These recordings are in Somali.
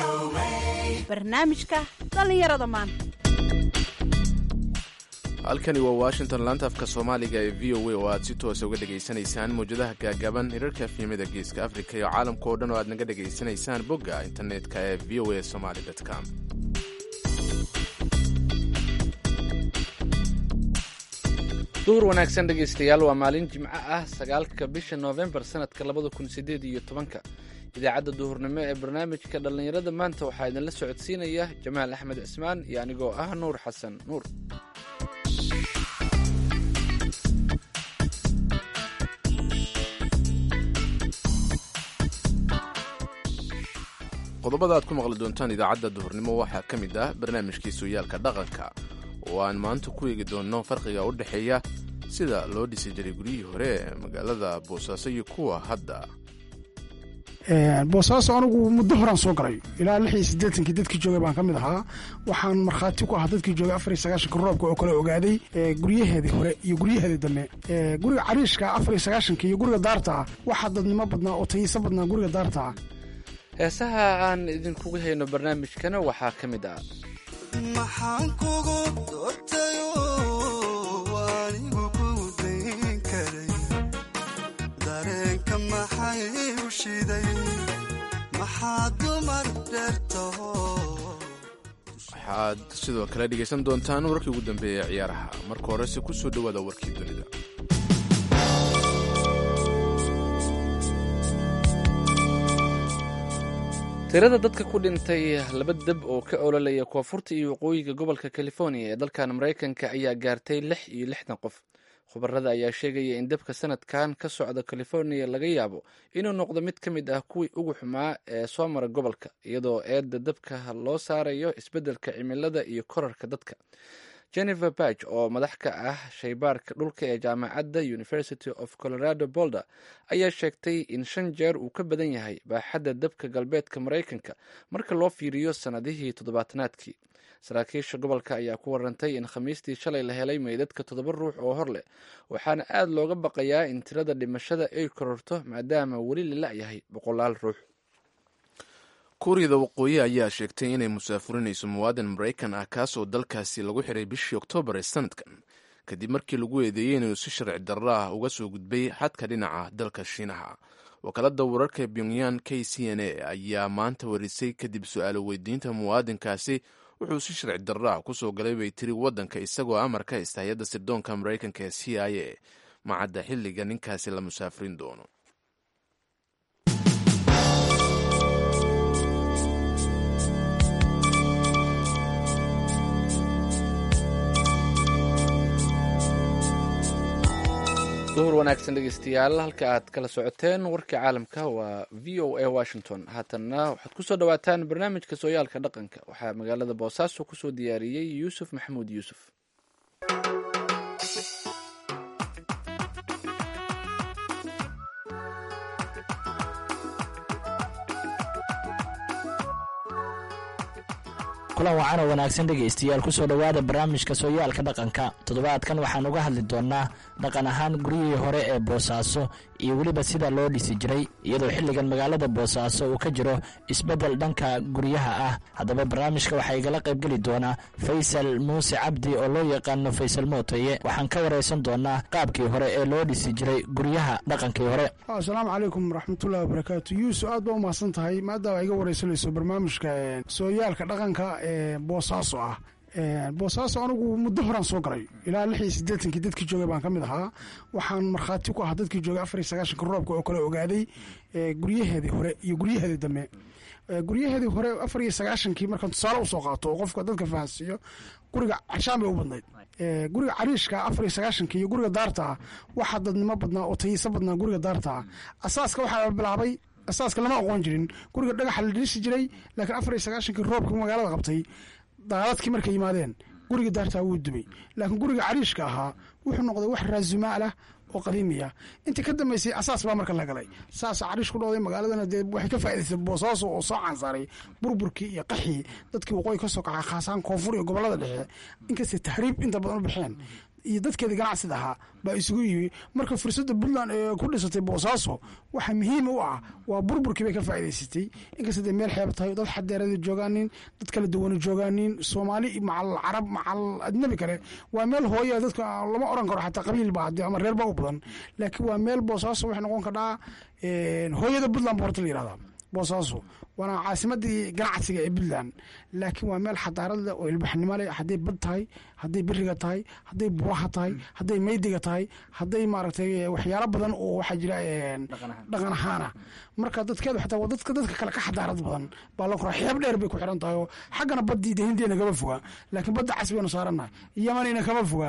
barnaamijka dhallinyarada maanta halkani waa washington laanta afka soomaaliga ee v o a oo aad si toosa uga dhegaysanaysaan mawjadaha gaagaaban hirarka fiimada geeska afrika iyo caalamka oo dhan oo aad naga dhegaysanaysaan bogga internetka ee v o a somaly com duhur wanaagsan dhegaystayaal waa maalin jimco ah sagaalka bisha noofembar sanadka labada kun sideed iyo tobanka idaacadda duhurnimo ee barnaamijka dhallinyarada maanta waxaa idinla socodsiinaya jamaal axmed cismaan iyo anigoo ah nuur xasan nuur qodobada aad ku maqli doontaan idaacadda duhurnimo waxaa ka mid ah barnaamijkii sooyaalka dhaqanka oo aan maanta ku eegi doonno farqiga u dhexeeya sida loo dhisi jiray guryihii hore ee magaalada boosaaso iyo kuwa hadda boosaaso anigu muddo horaan soo galay ilaa lix iyo siddeetankii dadkii joogay baan ka mid ahaa waxaan markhaati ku ahaa dadkii joogay afar iyo sagaashanka roobka oo kale ogaaday guryaheedii hore iyo guryaheedii dambe guriga cariishka afar iyo sagaashanka iyo guriga daarta ah waxaa dadnimo badnaa oo tayiso badnaa guriga daarta ah heesaha aan idinkugu hayno barnaamijkana waxaa ka mid ah maxaan kugu doortayo anigu ku dayn karay dareenka maxay u shiday maxaa dumar dheertaho waxaad sidoo kale dhegaysan doontaan warkii ugu dambeeya ciyaaraha marka horese ku soo dhowaada warkii dunida tirada dadka ku dhintay laba deb oo ka ololaya koonfurta iyo waqooyiga gobolka california ee dalkan maraykanka ayaa gaartay lix iyo lixdan qof khubarada ayaa sheegaya in debka sanadkan ka socda california laga yaabo inuu noqdo mid ka mid ah kuwii ugu xumaa ee soo mara gobolka iyadoo eedda debka loo saarayo isbeddelka cimilada iyo korarka dadka jennifer bach oo madax ka ah shaybaarka dhulka ee jaamacadda university of colorado bolder ayaa sheegtay in shan jeer uu ka badan yahay baaxadda dabka galbeedka maraykanka marka loo fiiriyo sannadihii toddobaatanaadkii saraakiisha gobolka ayaa ku warantay in khamiistii shalay la helay meydadka toddoba ruux oo hor leh waxaana aad looga baqayaa in tirada dhimashada ay kororto maadaama weli la la-yahay boqolaal ruux kuuriyada waqooyi ayaa sheegtay inay musaafurinayso muwaadin maraykan ah kaasoo dalkaasi lagu xiray bishii oktoobar ee sanadkan kadib markii lagu eedeeyey inuu si sharci darro ah uga soo gudbay xadka dhinaca dalka shiinaha wakaalada wararka pyongyan k c n a ayaa maanta warisay kadib su-aalo weydiinta muwaadinkaasi wuxuu si sharci darro ah kusoo galay bay tiri waddanka isagoo amar ka haysta hay-adda sirdoonka maraykanka ee c i a macadda xilliga ninkaasi la musaafirin doono duhur wanaagsan dhegeystayaal halka aad kala socoteen warkii caalamka waa v o a washington haatanna waxaad kusoo dhawaataan barnaamijka sooyaalka dhaqanka waxaa magaalada boosaaso kusoo diyaariyey yuusuf maxamuud yuusuf kulan wacanoo wanaagsan dhegaystayaal kusoo dhowaada barnaamijka sooyaalka dhaqanka toddobaadkan waxaan uga hadli doonnaa dhaqan ahaan guryihii hore ee boosaaso iyo weliba sida loo dhisi jiray iyadoo xilligan magaalada boosaaso uu ka jiro isbeddel dhanka guryaha ah haddaba barnaamijka waxaa igala qaybgeli doonaa faysal muuse cabdi oo loo yaqaano faysal mootoye waxaan ka waraysan doonaa qaabkii hore ee loo dhisi jiray guryaha dhaqankii hore asalaamu calaykum waraxmatullahi wabarakaatu yuusuf aad baa umahadsan tahay maadaama iga waraysanayso barnaamijka sooyaalka dhaqanka ee boosaaso ah boosaaso anigu muddo horaan soo galay ilaa lix iyo siddeetankii dadkii joogay baan ka mid ahaa waxaan markhaati ku ahaa dadkii joogay afar iyo sagaashanka roobka oo kale ogaaday guryaheedii hore iyo guryaheedii dambe guryaheedii hore afar iyo sagaashankii markaan tusaale usoo qaato oo qofka dadka fahansiiyo guriga cashaan bay u badnayd guriga cariishka afar iyo sagaashanka iyo guriga daarta ah waxaa dadnimo badnaa oo tayiso badnaa guriga daarta ah asaaska waxaa bilaabay asaaska lama aqoon jirin guriga dhagaxa la dhisi jiray laakiin afar iyo sagaashankii roobka magaalada qabtay daaladkii markay yimaadeen guriga daartaa wuu dumay laakiin guriga cariishka ahaa wuxuu noqday wax raasumaal ah oo qadiimiya intii ka dambeysay asaas baa marka la galay saasa cariish ku dhowday magaaladana dee waxay ka faa'idaysay boosaaso oo soo cansaaray burburkii iyo qaxii dadkii waqooyi ka soo kaca khaasaan koonfur iyo gobollada dhexe inkastay tahriib inta badan u baxeen iyo dadkeeda ganacsida ahaa baa isugu yimi marka fursadda puntland ee ku dhisatay boosaaso waxa muhiim u ah waa burburkii bay ka faa'idaysatay inkasta dee meel xeeb tahay dad xadeerada joogaanin dad kala duwana joogaanin soomaali macal carab macal ajnabi kale waa meel hooya dadka lama oran karo xataa qabiil ba hadii ama reer ba u badan laakiin waa meel boosaaso waxay noqon kadhaa hooyada puntland ba horta la yihahdaa boosaaso waana caasimadii ganacsiga ee puntland laakiin waa meel xadaarad leh oo ilbaxnimo leh hadday bad tahay hadday beriga tahay hadday buraha tahay hadday maydiga tahay hadday maaragtay waxyaalo badan oo waxaa jira dhaqan ahaana marka dadkeedu xataa waa dadka dadka kale ka xadaarad badan baa la koraa xeeb dheer bay ku xiran tahay oo xaggana baddii de hindiina kama foga laakiin badda cas baynu saarannahay yamanina kama foga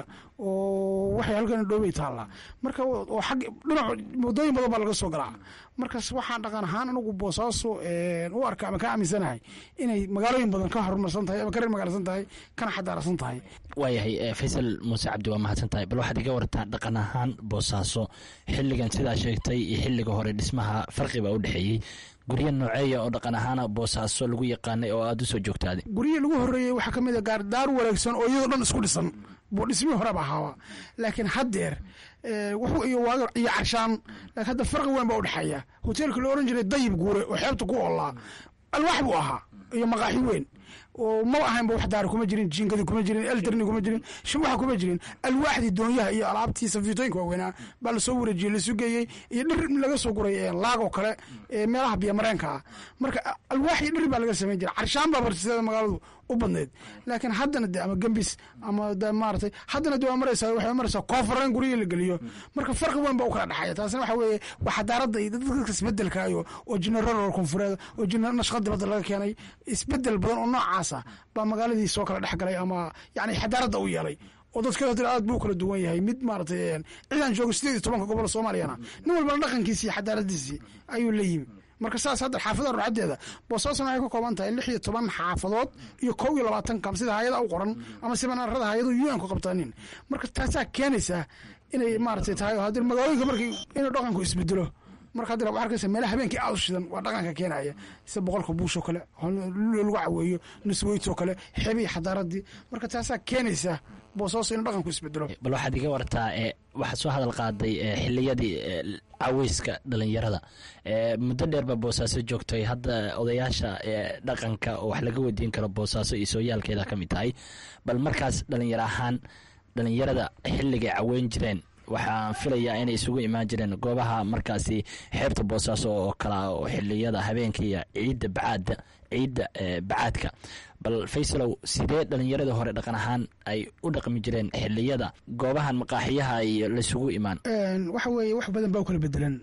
oo waxay halkan dhoobay taallaa marka oo xag dhinac waddooyin badan baa laga soo galaa markaas waxaan dhaqan ahaan anigu boosaaso u arka ama ka aaminsanahay inay magaalooyin badan ka horumarsan tahay ama ka reer magaalsan tahay kana xadaarsan tahay waayahay faysal muuse cabdi waa mahadsan tahay bal waxaad iga wartaa dhaqan ahaan boosaaso xilligan sidaa sheegtay iyo xilliga hore dhismaha farqi baa u dhexeeyey guryo nooceeya oo dhaqan ahaana boosaaso lagu yaqaanay oo aada u soo joogtaaday guryihii lagu horreeyey waxaa ka mid a gaar daar wanaagsan oo iyadoo dhan isku dhisan buu dhismihii horeba ahaaba laakiin haddeer wuxuu iyo waaga iyo carshaan laakiin hadda farqi weyn baa u dhexeeya hoteelka la oran jiray dayib guure oo xeebta ku oolaa alwaax buu ahaa iyo maqaaxi weyn oo maba ahaynba wax daara kuma jirin jiinkadi kuma jirin eldarni kuma jirin shimuxa kuma jirin alwaaxdii doonyaha iyo alaabtii safiitooyinka waaweynaa baa lasoo wareejiyey lasu geeyey iyo dhir laga soo guray laagoo kale meelaha biyomareenka ah marka alwaax iyo dhir baa laga samayn jiray carshaan baa bartiseeda magaaladu u badneyd laakiin haddana de ama gembis ama de maaratay haddana de waa maraysaa waxay maraysaa koonfureen guryihii la geliyo marka farqi weyn baa u kala dhexeeya taasina waxa weeye waa xadaaradda iyo dadka isbedelkaayo oo general koonfureed oo nashqa dibadda laga keenay isbedel badan oo noocaasa baa magaaladii soo kala dhex galay ama yani xadaaradda u yeelay oo dadka hadda aad buu kala duwan yahay mid maaratay ciidan jooga sideed iyo tobanka gobol soomaaliyana nin walbana dhaqankiisi iyo xadaaradiisii ayuu la yimi marka saas hadda xaafadaha rurcadeeda boosaasna waxay ka kooban tahay lix iyo toban xaafadood iyo kow iyo labaatan kam sida hay-ada u qoran ama sibanarada hay-adu un ku qabtaanin marka taasaa keenaysaa inay maaratay tahay haddii magaalooyinka markii inuu dhaqanku isbedelo marka hadda waxaa arkaysa meelaha habeenkii aad u shidan waa dhaqanka keenaya sida boqolka buushoo kale lagu caweeyo nusweytoo kale xebihi xadaaradii marka taasaa keenaysa boosaaso inuu dhaqanku isbedelo bal waxaad iga wartaa waxaad soo hadal qaaday xiliyadii caweyska dhalinyarada muddo dheerba boosaaso joogtay hadda odayaasha dhaqanka oo wax laga weydiin karo boosaaso iyo sooyaalkeeda ka mid tahay bal markaas dhalinyaro ahaan dhalinyarada xilligay caweyn jireen waxaan filayaa inay isugu imaan jireen goobaha markaasi xeebta boosaaso oo kala oo xiliyada habeenkaiyo ciidda bacaadda ciidda bacaadka bal faysalow sidee dhalinyarada hore dhaqan ahaan ay u dhaqmi jireen xiliyada goobahan maqaaxiyaha iyo laysugu imaan waxa weeye wax badan baa u kala bedelan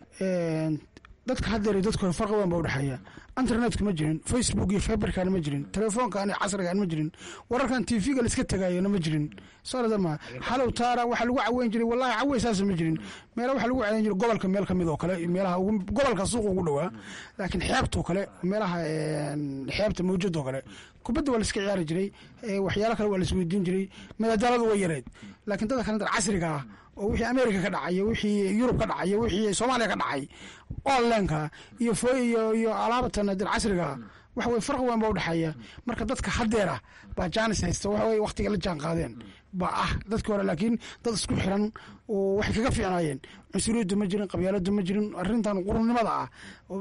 dadka haddeer dadka hore farqi weyn baa udhexeeya internetka ma jirin facebook iyo feberkana ma jirin telefoonkan casrigan ma jirin wararkan tvga laiska tagayona ma jirin soodama halow taara waxaa lagu caweyn jiray wallahi caweysaas ma jirin meela waxaa lagu caweyn jiray gobolka meel kamid oo kale meelaha gobolka suuqa ugu dhowaa laakiin xeebtoo kale meelaha xeebta mawjadoo kale kubadda waa la iska ciyaari jiray waxyaalo kale waa la isweydiin jiray madadaaladu way yareyd laakiin dadka kale casriga ah oo wixii america ka dhacay wixii yurub ka dhacay wixii soomaaliya ka dhacay onlineka iyo iyo iyo alaabatan dir casriga waxa weye farqi weyn baa udhexeeya marka dadka haddeera baa jaanis haysta waxa weye waktiga la jaan qaadeen baa ah dadkii hore laakiin dad isku xiran oo waxay kaga fiicnaayeen cunsuriyaddu ma jirin qabyaaladu ma jirin arrintan qurunimada ah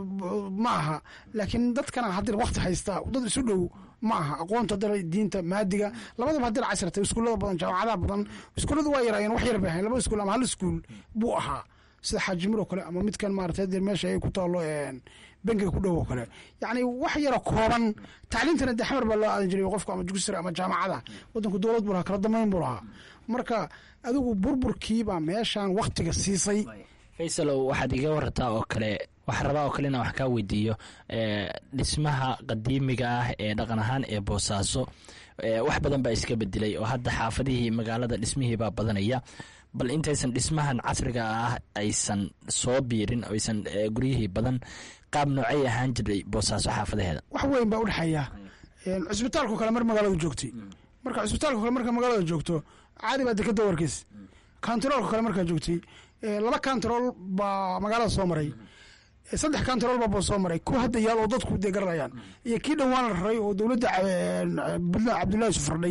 ma aha laakiin dadkana haddeer wakti haysta dad isu dhow ma aha aqoonta dara diinta maadiga labadaba haddeer casrata iskuullada badan jaamacadaha badan iskuulladu waa yaraayeen wax yar bay ahayn laba iskuul ama hal iskuul buu ahaa sida xaajimir oo kale ama midkan maarata dee meesha ay ku taalo bengiga ku dhow oo kale yacni wax yaro kooban tacliintana dee xamar baa loo aadan jiray qofka ama dugsi sare ama jaamacada waddanku dowlad buu lahaa kala damayn buu lahaa marka adigu burburkiibaa meeshan waktiga siisay faysalow waxaad iga warartaa oo kale waxaa rabaa oo kale inaan wax kaa weydiiyo dhismaha qadiimiga ah ee dhaqan ahaan ee boosaaso wax badan baa iska bedelay oo hadda xaafadihii magaalada dhismihiibaa badanaya bal intaysan dhismahan casriga ah aysan soo biirin aysan guryihii badan qaab noocay ahaan jiray boosaaso xaafadaheeda wax weyn baa udhexeeya cusbitaalko kale mar magaalada joogtay marka cusbitaalko kale marka magaalada joogto caadi baa dekada warkiis kantaroolka kale markaa joogtay laba kantarool baa magaalada soo maray saddex kantarool baa soo maray kuwa hadda yaal oo dadku dee garanayaan iyo kii dhowaan la raray oo dowladda puntland cabdullahi sufardhay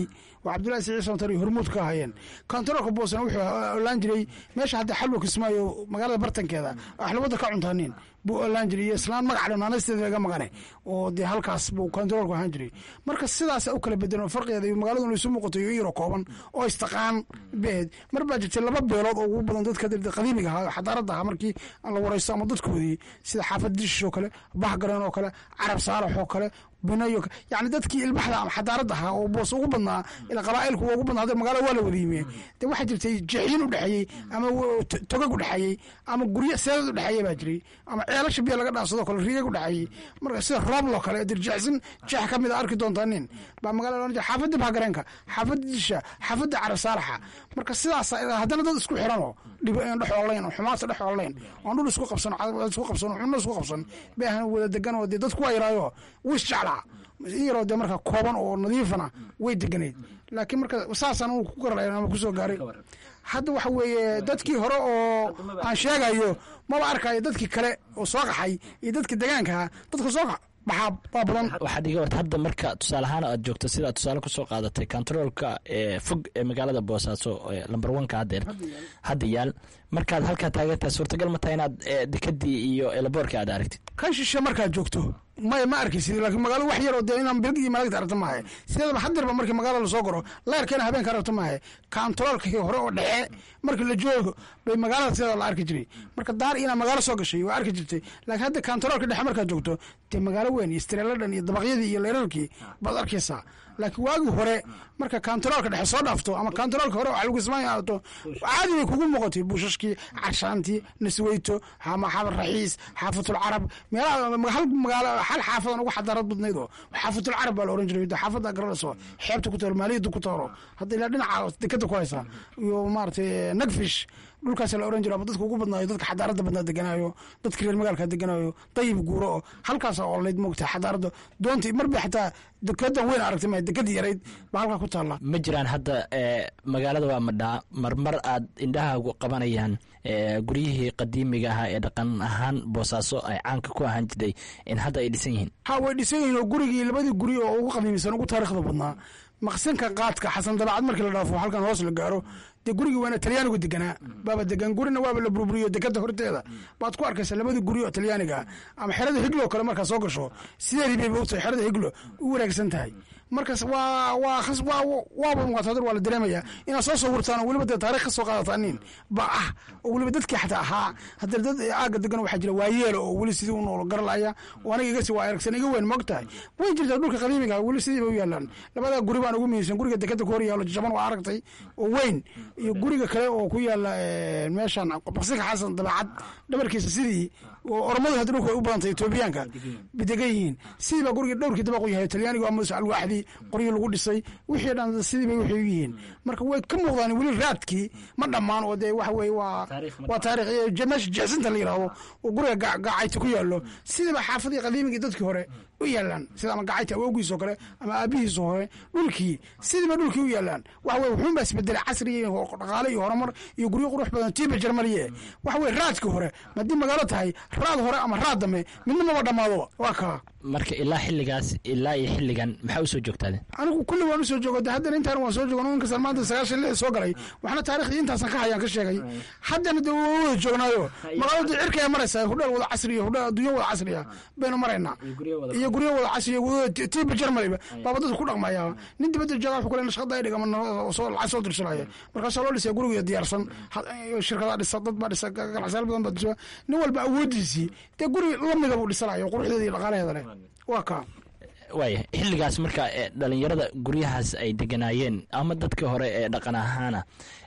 oo cabdullahi siciid santar iyo hormuud ka hayeen kontaroolka boosana wuxuu olaan jiray meesha hadda xalwa kismaayo magaalada bartankeeda axlabada ka cuntaanin buu olaan jiray iyo islaan magac dhanaanasteeda laga maqane oo dee halkaas buu kontaroolku ahaan jiray marka sidaasa u kala bedelan farqigeeda iyo magaaladu isu muuqato iyo iyaro kooban oo istaqaan beed mar baa jirtay laba beelood oo ugu badan dadka qadiimiga ahaa xadaarada ahaa markii la waraysto ama dadkoodii sida xaafad dishish oo kale bahgareen oo kale carab saalax oo kale binayo yani dadkii ilbaxda ama xadaarada ahaa oo boos ugu badnaa ila qabaa'ilku ugu badnaa hadda magaalada waa la wada yimie de waxaa jirtay jeexyin u dhexeeyey ama togag u dhexeeyey ama guryo seedad u dhexeeya baa jiray ama ceelasha biyo laga dhaansadoo kale riigag u dhexeeyey marka sida roobloo kale dirjecsin jeex ka mid a arki doontaa nin baa magaalada ohan jira xaafadda bahgareenka xaafadda disha xaafadda carab saalaxa marka sidaas haddana dad isku xiranoo dhex oolayn oo xumaata dhex oolayn oon dhul isku qabsan isku qabsan xubno isku qabsan bay ahan wada degan oo dee dadku waa yaraayo wis jeclaa in yaroo dee marka kooban oo nadiifana way deganayd laakiin marka saasaan uu ku garalayn ama kusoo gaaray hadda waxa weeye dadkii hore oo aan sheegayo maba arkayo dadkii kale oo soo qaxay iyo dadka degaankaha dadka soo baxaa waa badan waxaad iga warta hadda marka tusaale ahaan aad joogto sidaad tusaale kusoo qaadatay kontaroolka ee fog ee magaalada boosaaso lamber oneka hadeer hadda yaal markaad halkaa taagantahay suurtagal ma tahay inaad dekadii iyo elaboorkii aad aragtid kan shishe markaad joogto maya ma arkaysid laakiin magaalada wax yaroo dee inaan bilig iyo malagta aragta maahe sideedaba hadirba markii magaalada lasoo goro leerkeena habeenka aragta maahe kontaroolkii hore oo dhexe markii la joogo bay magaalada sideeda la arki jiray marka daar inaa magaalo soo gashay waa arki jirtay laakiin hadda kontaroolka dhexe markaad joogto dee magaalo weyn iyo streeladhan iyo dabaqyadii iyo leerarkii baad arkaysaa laakiin waagii hore marka kontaroolka dhexe soo dhaafto ama kontaroolka hore xalguismaanya aato caadi bay kugu muuqatay buushashkii carshaantii nasweyto ama xaafad raxiis xaafatul carab meelaha hal magaalo hal xaafadan ugu xadaarad badnayd oo xaafatul carab baa la oran jiray xaafada garanayso xeebta ku taalo maaliyadda ku taalo hadda ilaa dhinaca dekada ku haysa iyo maaragtay nagfish dhulkaas la oran jiro ama dadka ugu badnaayo dadka xadaaradda badnaa deganaayo dadka reer magaalka deganaayo dayib guuro oo halkaas oolayd moogta xadaaradda doontii marba xataa dekedan weyn aragtay ma dekadii yarayd baa halkaa ku taalla ma jiraan hadda magaalada waa madhaa marmar aad indhahaagu qabanayaan guryihii qadiimiga ahaa ee dhaqan ahaan boosaaso ay caanka ku ahaan jirtay in hadda ay dhisan yihiin ha way dhisan yihiin oo gurigii labadii guri oo ugu qadiimisan ugu taariikhda badnaa maqsinka qaadka xasan dabacad markii la dhaafo halkan hoos la gaaro dee gurigii waana talyaanigu deganaa baaba degan gurina waaba la burburiyo dekada horteeda baad ku arkaysa labadii guri oo talyaaniga ama xerada higlo kale markaa soo gasho sideedii bay moogtahay xerada higlo u wanaagsan tahay markaas waa waa waa waaba muqaatadar waa la dareemaya inaad soo sawirtaan oo weliba dee taarikh ka soo qaadataaniin ba ah oo weliba dadkii xataa ahaa haddana dad aaga degan waxaa jira waayeelo oo weli sidii u nool garalaya oo aniga igasi waa aragsan iga weyn moog tahay way jirtaa dhulka qadiimiga weli sidii bay u yaalaan labadaa guri baan ugu muhiimsan guriga dekada ku hor yaalo jaban waa aragtay oo weyn iyo guriga kale oo ku yaala meeshan baqsinka xasan dabeecad dhabarkiisa sidii oo oromadu hadda dhulka u badantay etoobiyaanka bidegan yihiin sidii baa guriga dhowrkii dabaq u yahay talyaanigu ama alwaaxdii qoryo lagu dhisay wixii dhan sidii bay waxay u yihiin marka way ka muuqdaan weli raadkii ma dhammaan oo dee waxa weye waa waa taarikh meesha jecsinta la yidhaahdo oo guriga gaacayta ku yaallo sidiiba xaafadii qadiimigii dadkii hore u yaalaan sida ama gacayta awowgiis oo kale ama aabihiis hore dhulkii sidiiba dhulkii u yaalaan waxa weye wuxuunbaa isbedelay casri iyo dhaqaale iyo horumar iyo guryo qurux badan tiiba jarmaliye waxa weye raadkii hore haddii magaalo tahay raad hore ama raad dambe midna maba dhammaado waa kaa marka ilaa xilligaas ilaa iyo xilligan maxaa usoo joogtaade anigu kulli waan usoo joogo de haddana intaan waan soo joogo inkastaan maanta sagaashan lix soo galay waxna taariikhdii intaasan ka hayaan ka sheegay haddana de waa wada joognaayo magaaladu cirka ay maraysaa hudheel wada casriya hudheel adduunyo wada casriya baynu maraynaa iyo guryo wada casriya tiiba jarmaliba baaba dadku ku dhaqmaya nin dibadda jooga wuxuu kale nashqada ay dhigama soo lacag soo dirsanaya markaasaa loo dhisaya guriga diyaarsan shirkadaa dhisa dad baa dhisa ganacsayaal badan baa dhisa nin walba awoodiisii dee guri lamida buu dhisanayo quruxdeeda iyo dhaqaalaheeda leh waa kaa waaya xilligaas marka dhalinyarada guryahaas ay deganaayeen ama dadkii hore ee dhaqan ahaana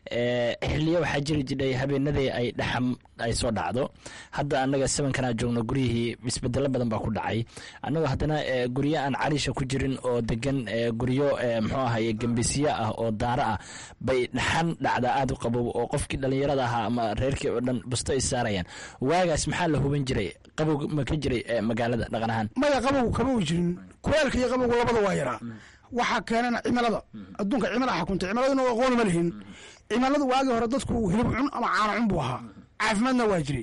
xiliyo waxaa jiri jidhay habeenadii ay dhaxam ay soo dhacdo hadda annaga sabankanaa joogno guryihii isbedelo badan baa ku dhacay annagoo haddana guryo aan cariisha ku jirin oo degan guryo muxuu ahaye gembisyo ah oo daaro ah bay dhaxan dhacdaa aada u qabow oo qofkii dhalinyarada ahaa ama reerkii oo dhan busto ay saarayaan waagaas maxaa la huban jiray qabow ma ka jiray magaalada dhaqan ahaan maya qabow kama u jirin kuleelka iyo qabowga labada waa yaraa waxaa keenana cimilada adduunka cimilaa xakunta cimiladuna aqoon ma lihin cimiladu waagii hore dadku hilib cun ama caano cun buu ahaa caafimaadna waa jiray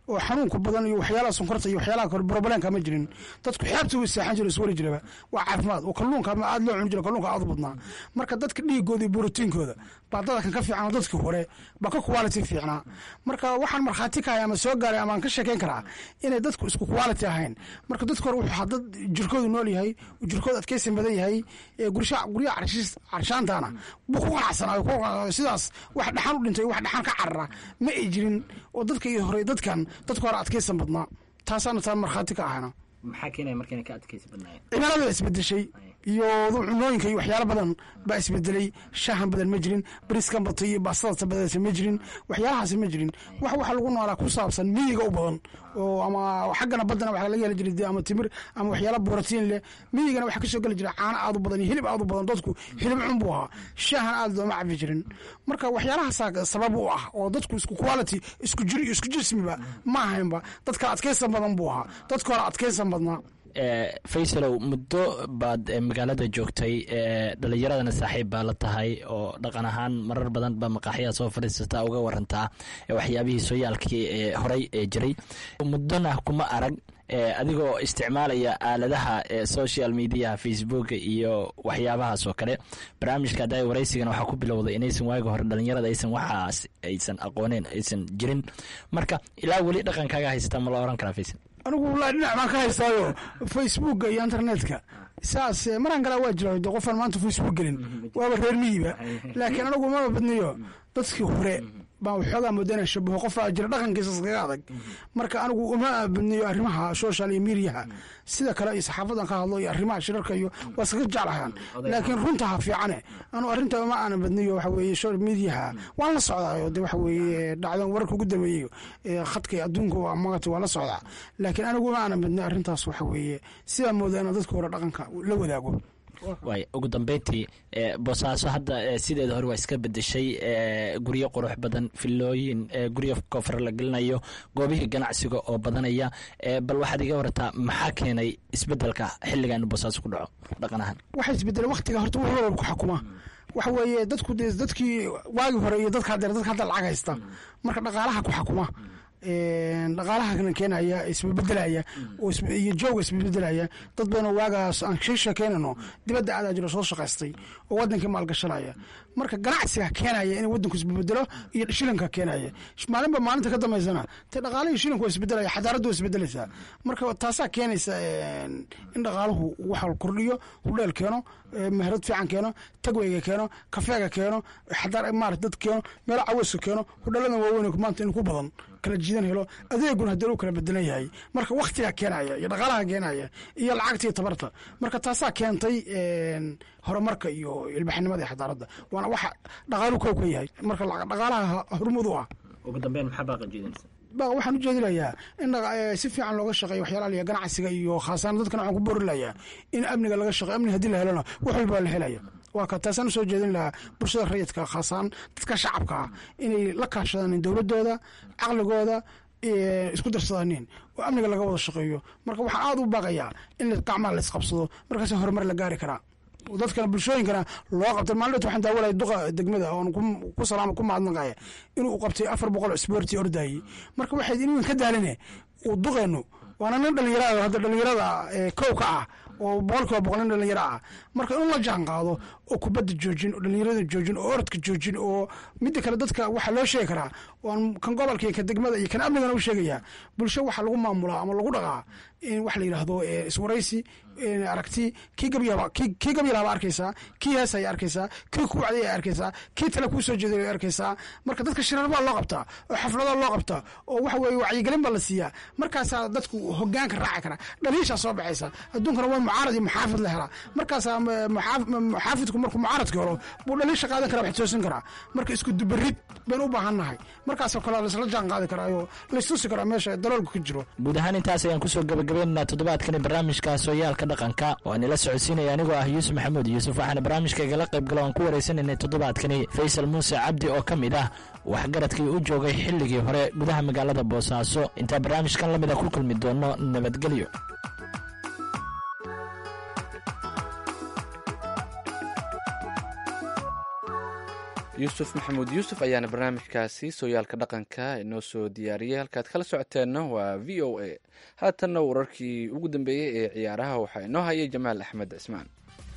oo xanuunka badan iyo waxyaalaha sonkorta iyo waxyaalaha kale brobleenka ma jirin dadku xeebta way seexan jira iswari jiraba waa caafimaad oo kalluunka ama aad loo cuni jira kalluunka aad u badnaa marka dadka dhiigooda iyo borotiinkooda baa dadkan ka fiican oo dadkii hore baa ka quality fiicnaa marka waxaan markhaati ka hay ama soo gaaray ama aan ka sheekeyn karaa inay dadku isku quality ahayn marka dadka hore wuxuu ahaa dad jirkoodu nool yahay jirkooda adkeysan badan yahay ee gursha guryaha carshiis- carshaantaana buu ku qanacsanaayo ku qanacsanaayo. sidaas wax dhaxan u dhintay wax dhaxan ka carara ma ay jirin oo dadka iyo hore dadkan dadka hore adkeysan badnaa taasaana taa markhaati ka ahayna maxaa keenaya marka inay ka adkaysi badnaayeen cimilada isbedeshay iyo cunooyinka iyo waxyaalo badan baa isbedelay shaahan badan ma jirin briskan batay iyo baastada badata ma jirin waxyaalahaas ma jirin wax waxa lagu noolaa ku saabsan miyiga u badan oo ama xaggana badana waxa laga heli jiray dee ama timir ama waxyaala borotiin leh miyigana waxa kasoo geli jira caano aad u badan iyo hilib aad u badan dadku hilib cun buu ahaa shaahan aad looma cabi jirin marka waxyaalahaasa sabab u ah oo dadku isku quality isku jir iyo isku jismiba ma ahaynba dadka adkeysan badan buu ahaa dadka hore adkeysan badnaa faysalow muddo baad eh, magaalada joogtay eh, dhalinyaradana saaxiib baa la tahay oo dhaqan ahaan marar badan baa maqaaxyaha soo fadhiisataa uga warantaa eh, waxyaabihii sooyaalkii ee horey ee jiray muddona kuma arag eh, adigoo isticmaalaya aaladaha eh, social mediaha facebooka iyo waxyaabahaas oo kale barnaamijka hadda waraysigana waxaa ku bilowday inaysan waagi hore dhalinyarada aysan waxaas aysan aqooneen aysan jirin marka ilaa weli dhaqankaaga haysata ma la oran karaa faysal anigu wallaahi dhinac baan ka haystaayo facebooka iyo internetka saas eh, maraan galaa waa jira de qofaan maanta facebook gelin waaba reer miyiba laakiin anigu maba badniyo dadkii hore baan waxoogaa mooda inaan shabaho qofaa jira dhaqankiisa iskaga adag marka anigu uma badniyo arrimaha social iyo mediaha sida kale iyo saxaafadan ka hadlo iyo arrimaha shirarka iyo waa iskaga jeclahaan laakiin runta ha fiicane anu arrinta uma aanan badniyo waxa weeye social mediaha waan la socdaayo de waxa weeye dhacdan wararka ugu dambeeyey ee khadka adduunka waa magata waa la socdaa laakiin anigu uma aanan badniyo arrintaas waxa weeye sidaa moodaa inaan dadka hore dhaqanka la wadaago waay ugu dambeyntii eh, boosaaso hadda eh, sideeda hore waa iska bedeshay eh, guryo qurux badan filooyin eh, guryo koofar la gelinayo goobihii ganacsiga oo badanaya eh, bal waxaad iga warataa maxaa keenay isbedelka xilligan in boosaaso ku dhaco dhaqan ahaan waxa isbedelay waktiga horta wax walba ku xukuma waxa weeye dadku dee dadkii waagi hore iyo dadka haddeer dadka hadda lacag haysta marka dhaqaalaha ku xukuma dhaqaalahana keenaya isbebedelaya oo is- iyo jooga isbebedelaya dad badan oo waagaas aan ka sheekeynano dibadda aadaa jiro soo shaqaystay oo wadankii maalgashanaya marka ganacsiga keenaya in wadanku isbebedelo iyo shilinka keenaya maalinba maalinta ka dambeysana te dhaqaalihii shilinku waa isbedelaya xadaaraddu waa isbedelaysaa marka taasaa keenaysa een, in dhaqaaluhu waxa la kordhiyo hudheel keeno ee, meherad fiican keeno tagweyga keeno kafeega keeno xadaar maarata dad keeno meelo caweyska keeno hudheeladan waaweyn maanta in ku badan kala jiidan helo adeeguna haddii uu kala bedelan yahay marka waktigaa keenaya iyo dhaqaalaha keenaya iyo lacagta iyo tabarta marka taasaa keentay een, horumarka iyo ilbaxnimada iyo xadaaradda waana waxa dhaqaalu kow ka yahay marka la- dhaqaalaha hormud u ah ugu dambeyn maxaa baaqa jeedinaysa ba waxaan u jeedinayaa in dhaqa- eh, si fiican looga shaqeeyo waxyaalaha liya ganacsiga iyo khaasaan dadkana waxaan ku boorilayaa in amniga laga shaqeeyo amni haddii la helona wax walba la helaya waa ka taasaan usoo jeedin lahaa bulshada rayidka khaasaan dadka shacabka ah inay la kaashadaan dowladooda caqligooda eh, isku darsadaanin oo amniga laga wada shaqeeyo marka waxaan aada u baaqayaa in la- gacmaha la isqabsado markaasa horumar la gaari karaa oo dadkana bulshooyinkana loo qabtay maalin waxaan daawalaya duqa degmada oon ku- ku salaama ku mahadnaqaya inuu qabtay afar boqol oo isboorti ordayay marka waxay inuun ka daaline uu duqeenu waana nin dhalinyarada hadda dhalinyarada ee kow ka ah oo boqolkiiba boqol nin dhalinyaro ah marka in la jaan qaado oo kubadda joojin oo dhalinyarada joojin oo orodka joojin oo midda kale dadka waxaa loo sheegi karaa waan kan gobolka iyo kan degmada iyo kan amnigana u sheegaya bulsho waxaa lagu maamulaa ama lagu dhaqaa in wax la yidhaahdo eh, iswaraysi eh, aragti kii gabyaba kii kii gabyalaba arkaysaa kii hees ay arkaysaa kii ku wacday ay arkaysaa kii tale kuu soo jeeday ay arkaysaa marka dadka shirar baa loo qabtaa oo xaflada loo qabtaa oo waxa weeye wacyigelin baa la siiyaa markaasaa dadku hogaanka raaci kara dhaliishaa soo baxaysa adduunkana waa mucaarad iyo muxaafid la helaa markaasaa m- muxaaf- m- muxaafidku markuu mucaaradka helo buu dhaliisha qaadan kara wax toosin karaa marka isku dubarid baynu u baahan nahay markaasoo kale laisla jaan qaadi karaa oo laistusi karaa meesha daloolku ka jiro guud ahaan intaas ayaan kusoo gabagabaynaynaa toddobaadkani barnaamijka sooyaalka dhaqanka oo aan ila socodsiinaya anigoo ah yuusuf maxamuud yuusuf waxaana barnaamijka igala qayb galo aan ku wareysanaynay toddobaadkani faysal muuse cabdi oo ka mid ah waxgaradkii u joogay xilligii hore gudaha magaalada boosaaso intaa barnaamijkan la mid a ku kulmi doono nabadgelyo yuusuf maxamuud yuusuf ayaana barnaamijkaasi sooyaalka dhaqanka inoo soo diyaariyey halkaad kala socoteenna waa v o a haatanna wararkii ugu dambeeyey ee ciyaaraha waxaa inoo hayay jamaal axmed cismaan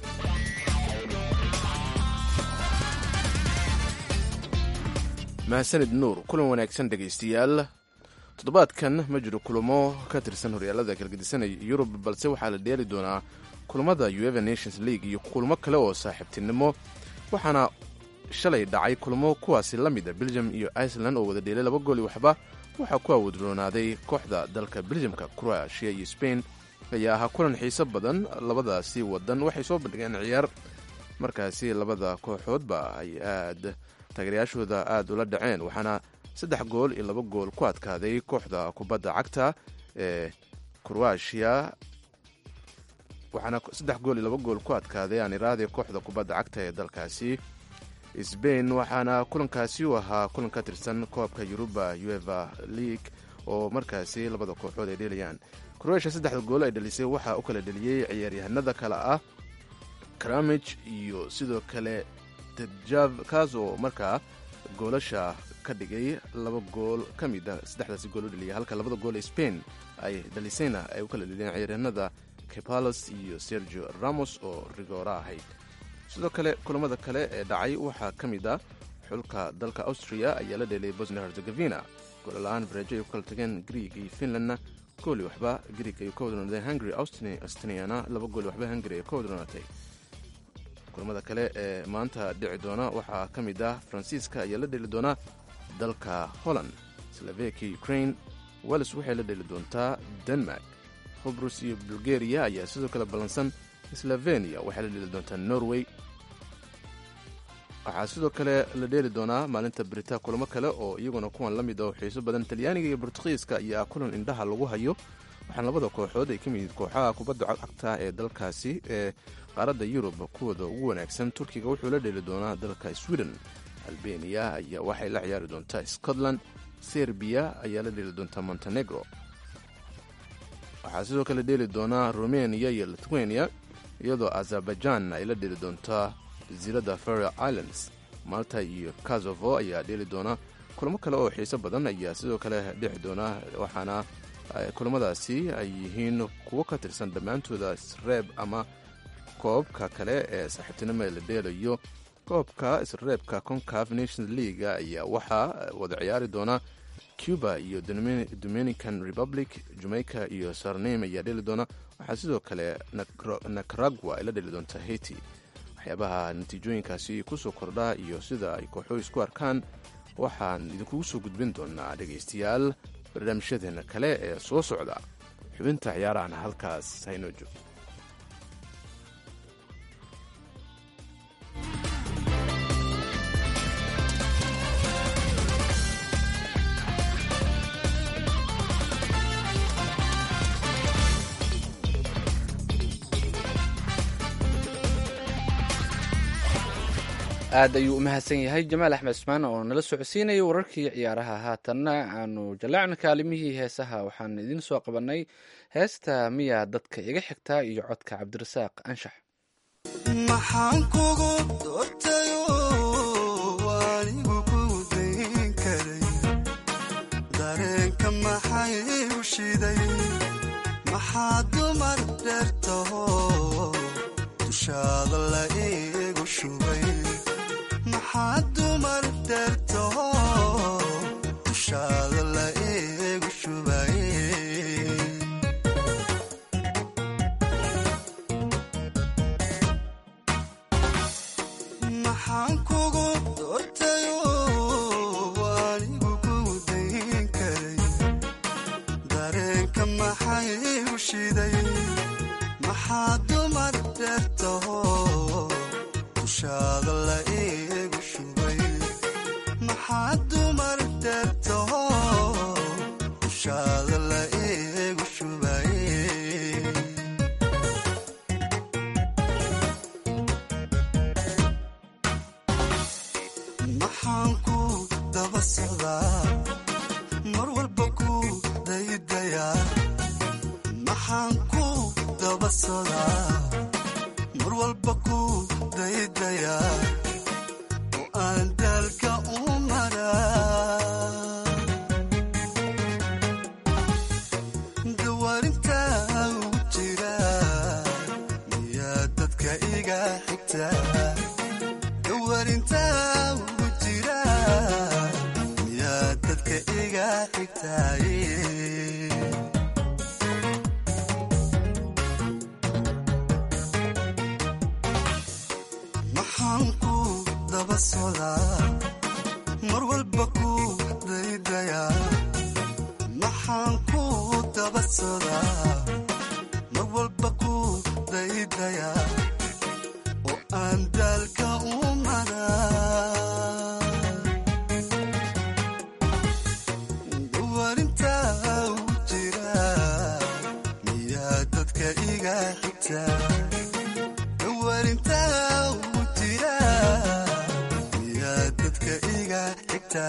mahadsanid nuur kulan wanaagsan dhegaystayaal toddobaadkan ma jiro kulamo ka tirsan horyaalada kalgedisanaya yurub balse waxaa la dheeli doonaa kulamada ueva nations league iyo kulamo kale oo saaxiibtinimo waxaana shalay dhacay kulamo kuwaasi la mid a belgium iyo iceland oo wada dheelay laba gooli waxba waxaa ku awoodroonaaday kooxda dalka belgiumka croatia iyo spain ayaa ahaa kulan xiiso badan labadaasi wadan waxay soo bandhigeen ciyaar markaasi labada kooxoodba ay aad taageerayaashooda aada ula dhaceen waxaana saddex gool iyo laba gool ku adkaaday kooxda kubadda cagta ee croatia waxaana saddex gool iyo laba gool ku adkaaday aaniraade kooxda kubadda cagta ee dalkaasi sbain waxaana kulankaasi u ahaa kulan ka tirsan koobka yuruba ueva league oo markaasi labada kooxood ay dheelayaan croatia saddexda gool ay dhalisay waxaa u kala dheliyey ciyaaryahanada kale ah kramij iyo sidoo kale tedjav kaas oo markaa goolasha ka dhigay laba gool ka mid a saddexdaasi gool u dheliyay halka labada gool ee spain ay dhalisayna ay u kala dheliyeen ciyaaryahanada kepalos iyo sergio ramos oo rigoora ahayd sidoo kale kulamada kale ee dhacay waxaa ka mid ah xulka dalka austria ayaa la dheelay bosnia herzegovina goolla-aan bareejo ay ku kala tageen greeg iyo finlandna gooli waxba greeg ay ka wadroonadeen hungary austiniana laba gooli waxba hungary ay ka wadroonatay kulamada kale ee maanta dhici doona waxaa ka mid ah faransiiska ayaa la dheeli doonaa dalka holland slovakia ukraine wales waxay la dheeli doontaa denmark hobrus iyo bulgaria ayaa sidoo kale ballansan slovenia waxay la dheeli doontaa norway waxaa sidoo kale la dheeli doonaa maalinta brita kulamo kale oo iyaguna kuwan la mid ah oo xiiso badan talyaaniga iyo bortugiiska ayaa kulan indhaha lagu hayo waxaana labada kooxood ay ka mid yihiin kooxaha kubadda cagta ee dalkaasi ee qaaradda yurub kuwooda ugu wanaagsan turkiga wuxuu la dheeli doonaa dalka sweden albeniya ayaa waxay la ciyaari doontaa scotland serbiya ayaa la dheeli doontaa montenegro waxaa sidoo kale dheeli doonaa rumeniya iyo lithuania iyadoo azerbaijan ay la dheeli doontaa jasiiradda faroe islands malta iyo kazovo ayaa dheeli doona kulamo kale oo xiiso badan ayaa sidoo kale dhexi doona waxaana kulamadaasi ay yihiin kuwo ka tirsan dhammaantooda isreeb ama koobka kale ee saaxiibtinimo ee la dheelayo koobka isreebka concaf nations leaga ayaa waxaa wada ciyaari doona cuba iyo dominican republic jamaica iyo sarnim ayaa dheli doona waxaa sidoo kale nicaragua ay la dheli doontaa haiti waxyaabaha natiijooyinkaasi kusoo kordha iyo sida ay kooxo isku arkaan waxaan idinkugu soo gudbin doonaa dhegaystayaal barnaamijyadeena kale ee soo socda xubinta ciyaarahana halkaas haynoo joogto aad ayuu u mahadsan yahay jamaal axmed cusmaan oo nala socodsiinaya wararkii ciyaaraha haatanna aanu jalaacna kaalimihii heesaha waxaan idiin soo qabannay heesta miyaa dadka iga xigtaa iyo codka cabdirasaaq anshax maxaan kugu doortayo anigu ku dayn karay dareenka maxay u shiday maxaa dumar dheertaho dushaada la iigu shubay maxaa dumar dheertaho dushaada la iigu shubay maxaan kugu doortayo anigu ku dayn karay dareenka maxay u shiday maxaa dumar dheertaho dushaada la iigu shubay maxaa dumar dheertaho dushaada la iigu shubay maxaan ku daba socdaa mar walba ku daydayaa maxaan ku daba socdaa mar walba ku daydayaa oo aan dalka u maraa dawarinta ugu jira miyaa dadka iga xigta dawarinta ugu jira miyaa dadka iga xigtaaye maxaan ku daba socdaa mar walba ku daydayaa maxaan ku daba socdaa mar walba ku daydayaa oo aan daalka u maraa dawarinta u jira miyaa dadka iga xigta dawarinta u jira miyaa dadka iga xigta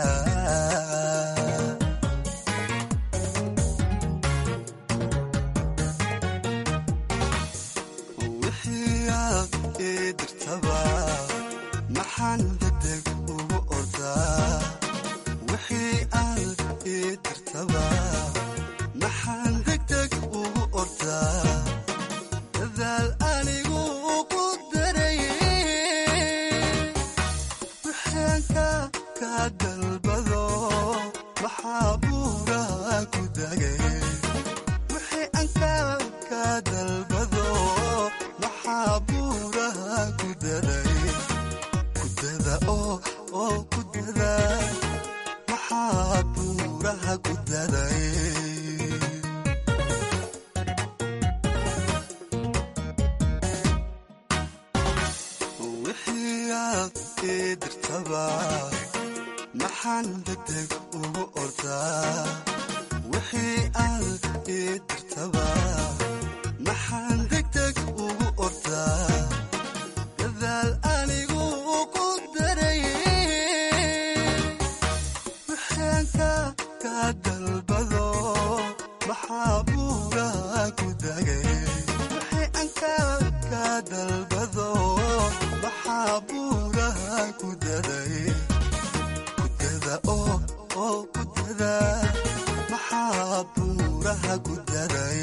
wixii aad ii dirtaba maxaan degdeg ugu ordaa wixii aad ii dirtaba maxaan degdeg ugu ordaa dadaal anigu ku darayay wixaanka ka dalbado maxaa buuraha ku dagay wixii anka ka dalbado maxaa buuraha ku daray kudada oo oo kudada maxaa buuraha ku daray wixii aad ii dirtaba maxaan degdeg ugu ordaa wixii aad ii dirtaba maxaan degdeg ugu ordaa dadaal anigu ku darayay wixaanka ka dalbado maxaa buuraha ku dagay wixii anka ka dalbado maxaa buuraha ku daday kudada oo oo kudada maxaa buuraha ku daday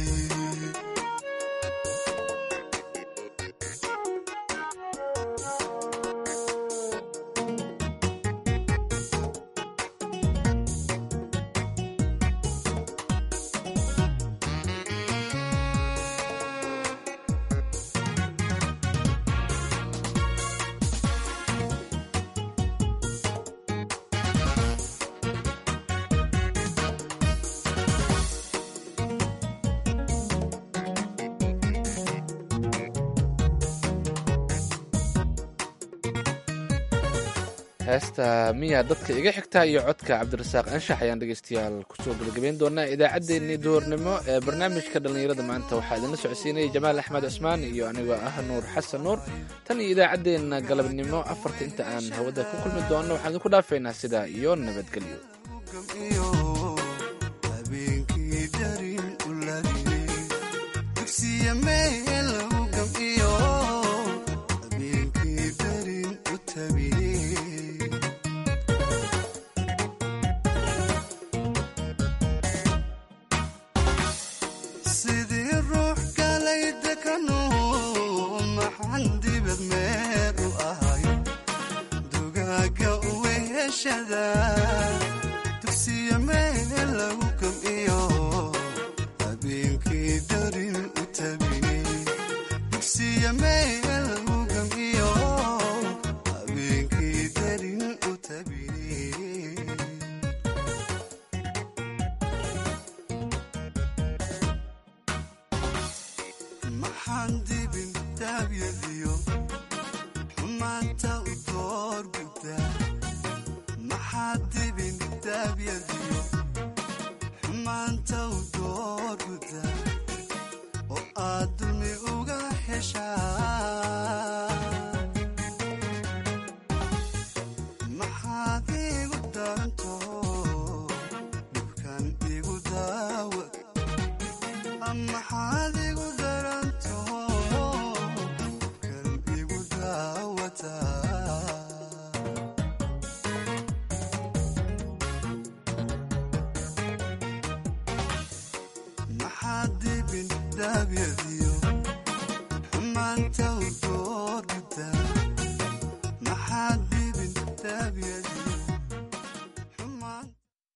heesta miya dadka iga xigta iyo codka cabdirasaaq anshax ayaan dhegeystayaal kusoo gebagabeyn doonaa idaacaddeenii duhurnimo ee barnaamijka dhallinyarada maanta waxaa idinla socodsiinaya jamaal axmed cusmaan iyo anigoo ah nuur xasan nuur tan iyo idaacaddeenna galabnimo afarta inta aan hawada ku kulmi doonno waxaan idinku dhaafaynaa sidaa iyo nabadgelyo iyo habeenkii darin u ladiyey dugsiya meel lagu gamciyo habeenkii darin u tabiyey sidii ruux galay dekanu maxaan dibad meer u ahay dugaaga uweheshada dugsiya meel lagu gamciyo habeenkii darin u tabiyey dugsiya meel lagu gamciyo habeenkii darin u tabiyey maxaan dibin daabyadiyo xumaanta u door guddaa maxaad dibin daabyadiyo xumaanta u door guddaa oo aad dulmi uga heshaa maxaad igu daranto dhibkan igu daawa maxaad igu daranto kan igu daawataa midaabyadi